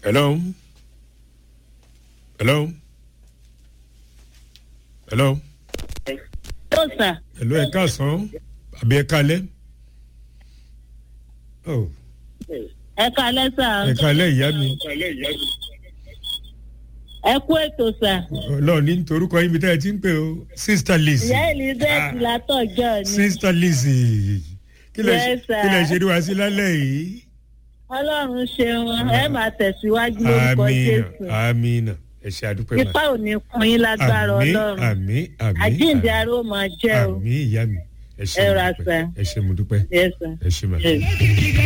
hello hello hello tó sà hello ẹ káàsán àbí ẹ kálẹ́ oh ẹ kalẹ́ sà ẹ kálẹ́ ìyá mi ẹ kú ètò sà ọlọ́run ní torúkọ yín bí tẹ́ ẹ ti ń pè o sister lizzy ìyá elizabeth látọjọ ni sister lizzy kí lẹ Yes, sir. kí lẹ ṣe rí wa sí lálẹ́ yìí ọlọ́run ṣeun ẹ máa tẹ̀síwájú lórúkọ amina jésù amina ẹ ṣe àdúpẹ́ mà ipa ò ní kun yín lágbára àmì ọlọ́run àmì àmì àjíǹde ara ó máa jẹ́ o àmì ìyá mi ẹ ṣe Ẹ mo ra dúpẹ́ sà. ẹ ṣe mo dúpẹ́ yes sir ẹ ṣe mà. yes.